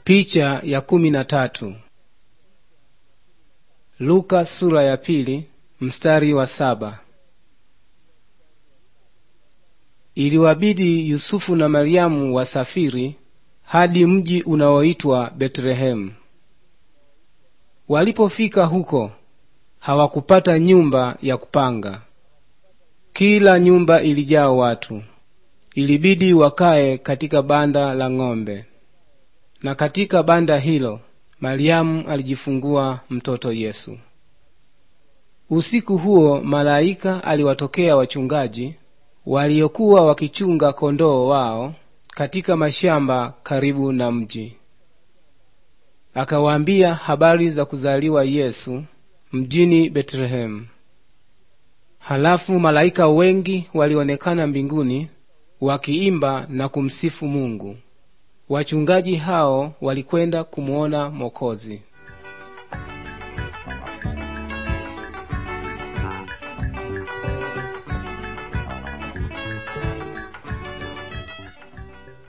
Picha ya kumi na tatu. Luka sura ya pili mstari wa saba. Iliwabidi Yusufu na Mariamu wasafiri hadi mji unaoitwa Betlehemu. Walipofika huko hawakupata nyumba ya kupanga. Kila nyumba ilijaa watu. Ilibidi wakae katika banda la ng'ombe. Na katika banda hilo Mariamu alijifungua mtoto Yesu. Usiku huo malaika aliwatokea wachungaji waliokuwa wakichunga kondoo wao katika mashamba karibu na mji. Akawaambia habari za kuzaliwa Yesu mjini Betlehemu. Halafu malaika wengi walionekana mbinguni wakiimba na kumsifu Mungu. Wachungaji hao walikwenda kumuona Mokozi.